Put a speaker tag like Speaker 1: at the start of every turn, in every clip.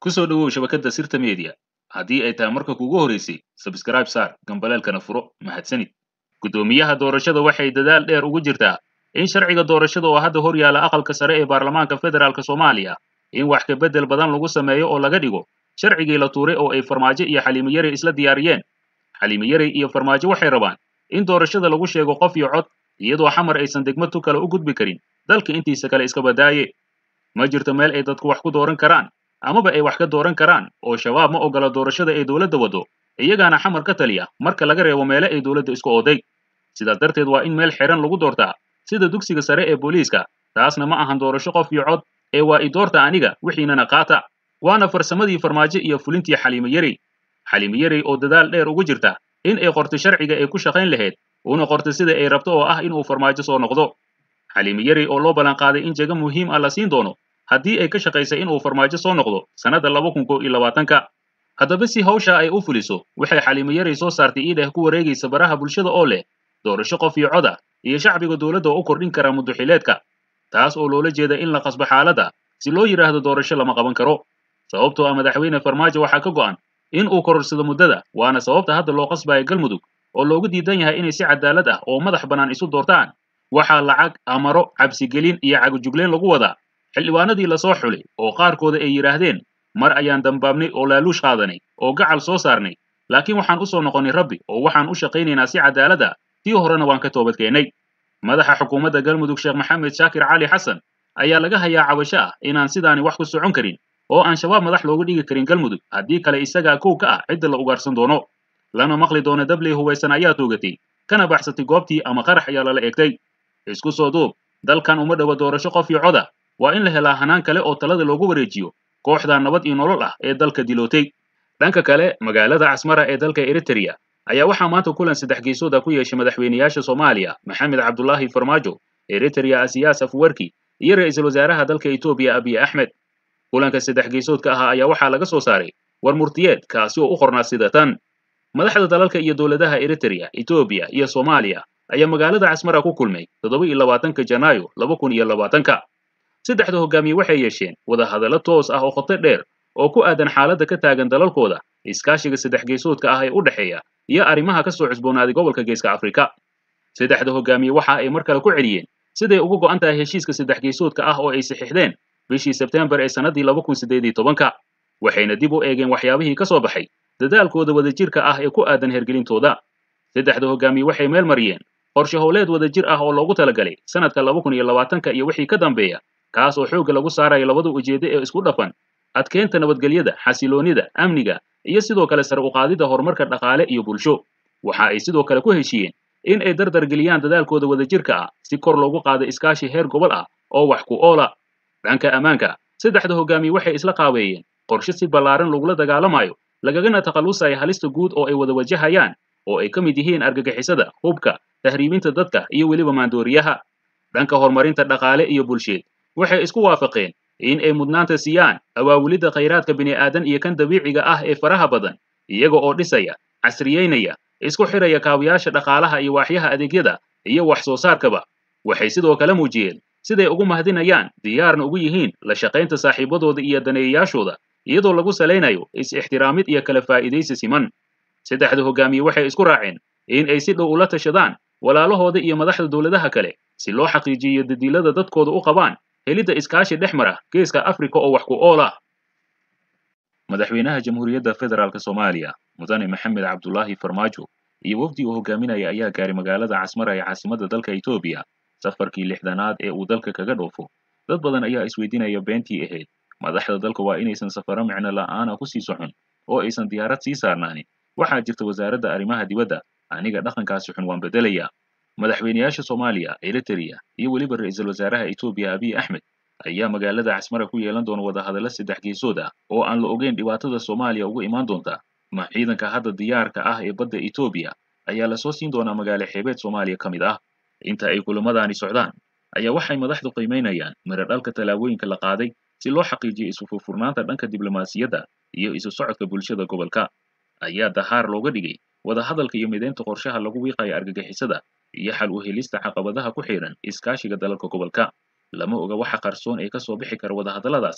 Speaker 1: ku soo dhowow shabakadda sirta media haddii ay tahay marka kuugu horeysay sabskraib saar gambaleelkana furo mahadsanid guddoomiyaha doorashada waxay dadaal dheer ugu jirtaa in sharciga doorashada oo hadda hor yaala aqalka sare ee baarlamaanka federaalk soomaaliya in wax ka beddel badan lagu sameeyo oo laga dhigo sharcigii la tuuray oo ay farmaajo iyo xaliimo yarey isla diyaariyeen xaliimo yarey iyo farmaajo waxay rabaan in doorashada lagu sheego qof iyo cod iyadoo xamar aysan degmo tu kale u gudbi karin dalka intiisa kale iska badaaye ma jirto meel ay dadku wax ku dooran karaan amaba ay wax ka dooran karaan oo shabaab ma ogola doorashada ay dowladda waddo iyagaana xamar ka taliya marka laga reebo meele ay dowladda isku oday sidaas darteed waa in meel xiran lagu doortaa sida dugsiga sare ee booliiska taasna ma ahan doorasho qof iyo cod ee waa i doorta aniga wixiinana qaata waana farsamadii farmaajo iyo fulintii xaliimo yarey xaliimo yarey oo dadaal dheer ugu jirta in ay qorto sharciga ay ku shaqayn lahayd una qorto sida ay rabto oo ah inuu farmaajo soo noqdo xaliimo yarey oo loo ballanqaaday in jago muhiim ah la siin doono haddii ay ka shaqaysay inuu farmaajo soo noqdo sannadda laba kun kow iyo labaatanka haddaba si hawsha ay u fuliso waxay xaliimo yarey soo saartay iidheh ku wareegaysa baraha bulshada oo leh doorasho qof iyo coda iyo shacbiga dowladda oo u kordhin kara muddoxileedka taas oo loola jeeda in la qasbo xaaladda si loo yidhaahdo doorasho lama qaban karo sababtoo ah madaxweyne farmaajo waxaa ka go'an in uu kororsado muddada waana sababta hadda loo qasbayo galmudug oo loogu diidan yahay inay si cadaalad ah oo madax bannaan isu doortaan waxaa lacag amaro cabsigelin iyo cagujugleen lagu wadaa xildhibaanadii lasoo xulay oo qaarkooda ay yidhaahdeen mar ayaan dambaabnay oo laaluush qaadanay oo gacal soo saarnay laakiin waxaan u soo noqonnay rabbi oo waxaan u shaqaynaynaa si cadaalad ah tii horena waan ka toobadkeennay madaxa xukuumadda galmudug sheekh maxamed shaakir cali xasan ayaa laga hayaa cabasho ah inaan sidaani wax ku socon karin oo aan shabaab madax loogu dhigi karin galmudug haddii kale isagaa kow ka ah cidda la ugaarsan doono lana maqli doono dabley hubaysan ayaa toogatay kana baxsatay goobtii ama qarax ayaa lala eegtay isku soo duub dalkan uma dhowa doorasho qof iyo coda waa in la helaa hanaan kale oo talada loogu wareejiyo kooxda nabad iyo nolol ah ee dalka dilootay dhanka kale magaalada casmara ee dalka eritrea ayaa waxaa maanta kulan saddex geesooda ku yeeshay madaxweynayaasha soomaaliya maxamed cabdulaahi farmaajo eritrea asiyaas afwerki iyo ra'iisul wasaaraha dalka etoobiya abiy axmed kulanka saddex geesoodka ahaa ayaa waxaa laga soo saaray war murtiyeed kaasi oo u qornaa sida tan madaxda dalalka iyo dowladaha eritrea etoobiya iyo soomaaliya ayaa magaalada casmara ku kulmay toddoba iyo labaatanka janaayo laba kun iyo labaatanka saddexda hogaamiye waxay yeesheen wadahadallo toos ah oo khoto dheer oo ku aadan xaaladda ka taagan dalalkooda iskaashiga saddex geesoodka ah ee u dhexeeya iyo arrimaha ka soo cusboonaaday gobolka geeska afrika saddexda hogaamiye waxa ay mar kale ku celiyeen siday uga go'an tahay heshiiska saddex geesoodka ah oo ay saxiixdeen bishii sebtembar ee sannaddii laba kun siddeed iyo tobanka waxayna dib u eegeen waxyaabihii ka soo baxay dadaalkooda wadajirka ah ee ku aadan hergelintooda saddexda hogaamiye waxay meel mariyeen qorshe howleed wadajir ah oo loogu talagalay sanadka laba kun iyo labaatanka iyo wixii ka dambeeya kaas oo xoogga lagu saarayo labada ujeeddo ee isku dhafan adkeynta nabadgelyada xasiloonida amniga iyo sidoo kale sare u qaadidda horumarka dhaqaale iyo bulsho waxa ay sidoo kale ku heshiiyeen in ay dardar geliyaan dadaalkooda wadajirka ah si kor loogu qaado iskaashi heer gobol ah oo wax ku oola dhanka ammaanka saddexda hogaamiye waxay isla qaabeeyeen qorshe si ballaaran lagula dagaalamayo lagagana takhallusaya halista guud oo ay wada wajahayaan oo ay ka mid yihiin argagixisada hubka tahriibinta dadka iyo weliba maandooriyaha dhanka horumarinta dhaqaale iyo bulsheed waxay isku waafaqeen in ay mudnaanta siiyaan awaawulidda khayraadka bini'aadan iyo kan dabiiciga ah ee faraha badan iyaga oo dhisaya casriyeynaya isku xidhaya kaawiyaasha dhaqaalaha iyo waaxyaha adeegyada iyo wax soo saarkaba waxay sidoo kale muujiyeen siday ugu mahadinayaan diyaarna ugu yihiin la shaqaynta saaxiibadooda iyo daneeyayaashooda iyadoo lagu salaynayo is-ixtiraamid iyo kala faa'iidaysi siman saddexda hogaamiye waxay isku raaceen in ay si dhow ula tashadaan walaalahooda iyo madaxda dowladaha kale si loo xaqiijiyo dadiilada dadkooda u qabaan helidda iskaashi dhex mara geeska afrika oo wax ku ool ah madaxweynaha jamhuuriyadda federaalk soomaaliya mudane maxamed cabdulaahi farmaajo iyo wafdi uu hogaaminaya ayaa gaaray magaalada casmara ee caasimadda dalka etoobiya safarkii lixdanaad ee uu dalka kaga dhoofo dad badan ayaa isweydiinaya beentii ahayd madaxda dalka waa inaysan safaro micno la'aana ku sii socon oo aysan diyaarad sii saarnaanin waxaa jirta wasaaradda arrimaha dibadda aniga dhaqankaasi xun waan beddelaya madaxweynayaasha soomaaliya eritrea iyo weliba ra'iisul wasaaraha etoobiya abiy axmed ayaa magaalada casmara ku yeelan doona wadahadallo saddex geesood ah oo aan la ogeyn dhibaatada soomaaliya uga imaan doonta ma ciidanka hadda diyaarka ah ee badda etoobiya ayaa lasoo siin doonaa magaalo xeebeed soomaaliya ka mid ah inta ay kulamadaani socdaan ayaa waxay madaxdu qiimaynayaan miro dhalka tallaabooyinka la qaaday si loo xaqiijiyo isu furfurnaanta dhanka diblomaasiyadda iyo isu socodka bulshada gobolka ayaa dahaar looga dhigay wadahadalka iyo mideynta qorshaha lagu wiiqayo argagixisada iyo xal u helista caqabadaha ku xidhan iskaashiga dalalka gobolka lama oga waxa qarsoon ee ka soo bixi kara wadahadalladaasi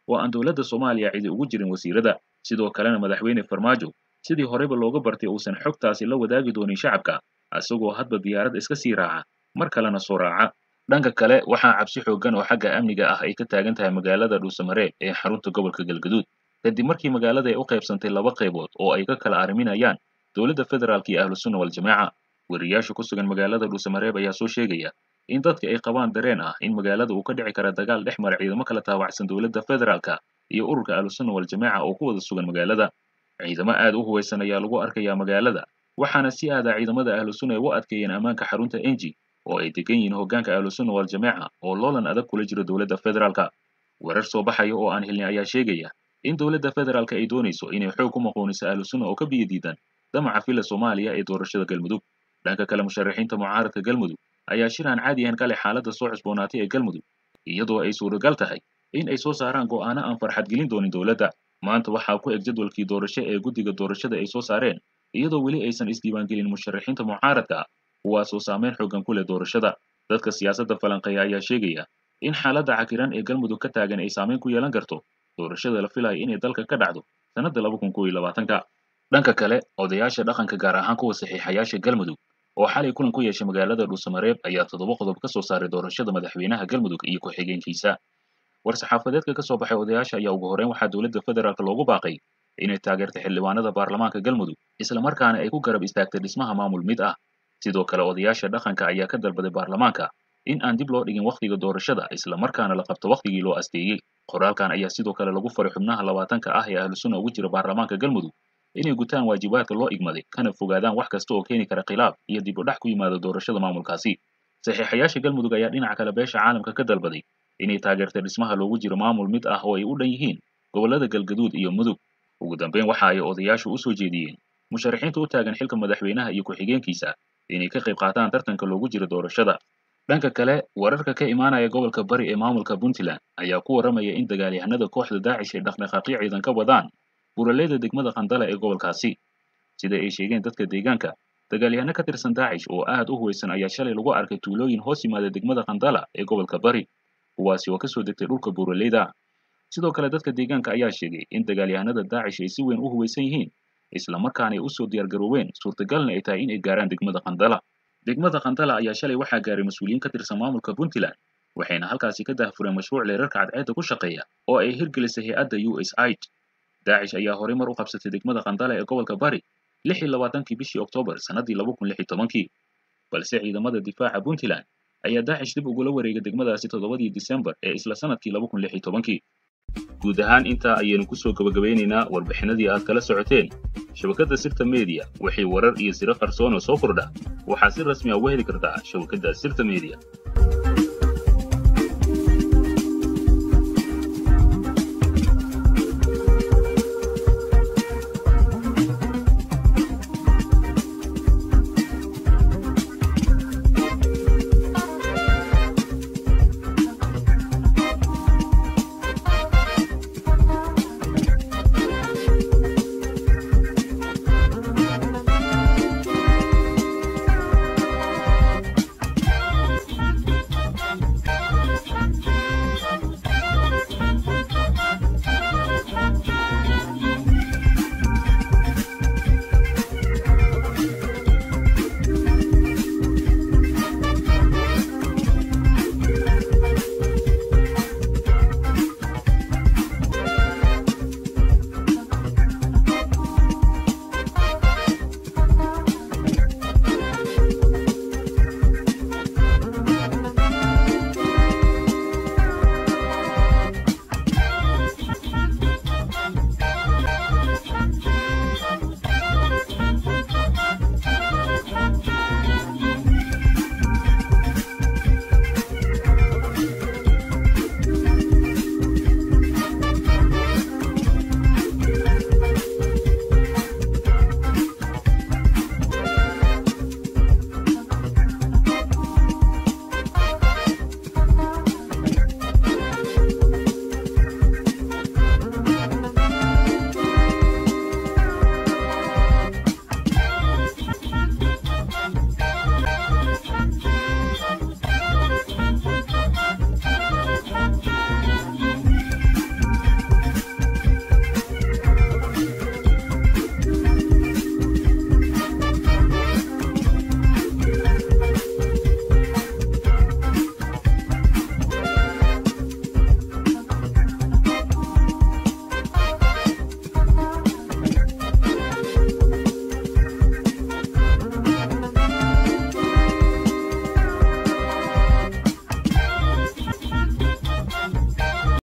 Speaker 1: oo aan dowladda soomaaliya cidi ugu jirin wasiirada sidoo kalena madaxweyne farmaajo sidii horeyba looga bartay uusan xogtaasi la wadaagi doonin shacabka isagoo hadba diyaarad iska sii raaca mar kalena soo raaca dhanka kale waxaa cabsi xooggan oo xagga amniga ah ay ka taagan tahay magaalada dhuusamareeb ee xarunta gobolka galgaduud kadib markii magaalada ay u qaybsantay laba qaybood oo ay ka kala arriminayaan dowladda federaalk iyo ahlusunna waljamaaca weriyaasha ku sugan magaalada dhuusamareeb ayaa soo sheegaya in dadka ay qabaan dareen ah in magaalada uu ka dhici kara dagaal dhex mara ciidamo kala taawacsan dowladda federaalka iyo ururka ahlusunna waljamaaca oo ku wada sugan magaalada ciidamo aad u huwaysan ayaa lagu arkayaa magaalada waxaana si aada ciidamada ahlusunna ay u adkeeyeen ammaanka xarunta enji oo ay degan yihiin hoggaanka ahlusunna waljamaaca oo loolan adag kula jiro dowladda federaalka warar soo baxaya oo aan helnay ayaa sheegaya in dowladda federaalka ay doonayso inay xoog ku maqooniso ahlusunna oo ka biyo diidan damaca fila soomaaliya ee doorashada galmudug dhanka kale musharaxiinta mucaaradka galmudug ayaa shir aan caadi ahayn kale xaaladda soo cusboonaatay ee galmudug iyadoo ay suuragal tahay in ay soo saaraan go'aano aan farxad gelin doonin dowladda maanta waxaa ku eg jadwalkii doorasho ee guddiga doorashada ay soo saareen iyadoo weli aysan isdiiwaangelin musharaxiinta mucaaradka kuwaasoo saameyn xoogan ku leh doorashada dadka siyaasadda falanqeeya ayaa sheegaya in xaaladda cakiran ee galmudug ka taagan ay saameyn ku yeelan karto doorashada la filayo inay dalka ka dhacdo sannadda laba kun kow iyo labaatanka dhanka kale odayaasha dhaqanka gaar ahaan kuwa saxiixayaasha galmudug oo xalay kulan ku yeeshay magaalada dhuusamareeb ayaa toddoba qodob ka soo saaray doorashada madaxweynaha galmudug iyo ku-xigeenkiisa war-saxaafadeedka ka soo baxay odayaasha ayaa ugu horreyn waxaa dowladda federaalk loogu baaqay inay taageertay xildhibaanada baarlamaanka galmudug islamarkaana ay ku garab istaagtay dhismaha maamul mid ah sidoo kale odayaasha dhaqanka ayaa ka dalbaday baarlamaanka in aan dib loo dhigin wakhtiga doorashada islamarkaana la qabto wakhtigii loo asteeyey qoraalkan ayaa sidoo kale lagu faray xubnaha labaatanka ah ee ahlusunna ugu jira baarlamaanka galmudug inay gutaan waajibaadka loo igmaday kana fogaadaan wax kasta oo keeni kara khilaaf iyo dib u dhax ku yimaada doorashada maamulkaasi saxiixayaasha galmudug ayaa dhinaca kale beesha caalamka ka dalbaday inay taageertay dhismaha loogu jiro maamul mid ah oo ay u dhan yihiin gobollada galgaduud iyo mudug ugu dambeyn waxa ay odayaashu u soo jeediyeen musharaxiinta u taagan xilka madaxweynaha iyo ku-xigeenkiisa inay ka qayb qaataan tartanka loogu jiro doorashada dhanka kale wararka ka imaanaya gobolka bari ee maamulka puntland ayaa ku warramaya in dagaalyahanada kooxda daacish ay dhaqdhaqaaqyo ciidan ka wadaan buraleyda degmada khandala ee gobolkaasi sida ay sheegeen dadka deegaanka dagaalyahano ka tirsan daacish oo aad u huwaysan ayaa shalay lagu arkay tuulooyin hoos yimaada degmada khandala ee gobolka bari kuwaasi oo kasoo degtay dhulka buraleyda sidoo kale dadka deegaanka ayaa sheegay in dagaalyahanada daacish ay si weyn u huwaysan yihiin islamarkaana ay usoo diyaargarooween suurtagalna ay tahay in ay gaaraan degmada khandala degmada khandala ayaa shalay waxaa gaaray mas-uuliyiin ka tirsan maamulka puntland waxayna halkaasi ka daahfureen mashruuc leerarka cadceedda ku shaqeeya oo ay hirgelisay hay-adda u s aid daacish ayaa horey mar u qabsatay degmada khandala ee gobolka bari lix iyo labaatankii bishii oktoobar sannaddii laba kun lix iyo tobankii balse ciidamada difaaca puntland ayaa daacish dib ugula wareegay degmadaasi toddobadii disembar ee isla sanadkii laba kun lix iyo tobankii guud ahaan intaa ayaynu kusoo gabagabeynaynaa warbixinadii aad kala socoteen shabakadda sirta mediya wixii warar iyo siro qarsoon oo soo kordha waxaad si rasmi a uga heli kartaa shabakadda sirta mediya